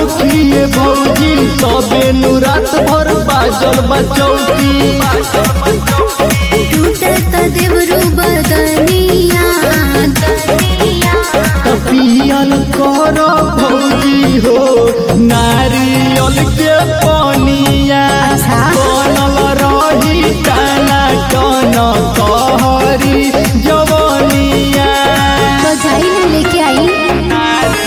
सखिए भौजी तबे नु रात भर बाजल बचौती टूटत देवरू बदनिया पियल कर भौजी हो नारियल के पनिया अच्छा। बनल रही टाना टन कहरी जवनिया तो जाई ना लेके आई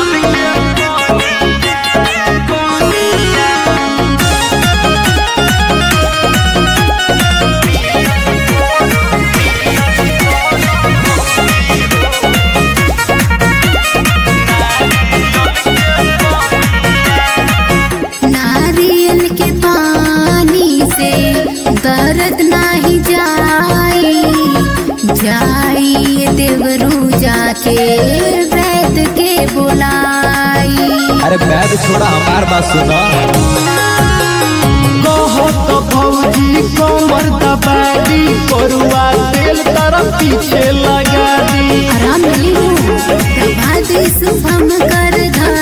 नारियल के पानी से दर्द नाही जाई जाई देवरू जाके वैद के बुलाई अरे बैग छोड़ा हमार बात सुनो कहत भौजी कमर दबादी करुआ तेल तरफ पीछे लगा दी आराम मिली हो प्रभात शुभम कर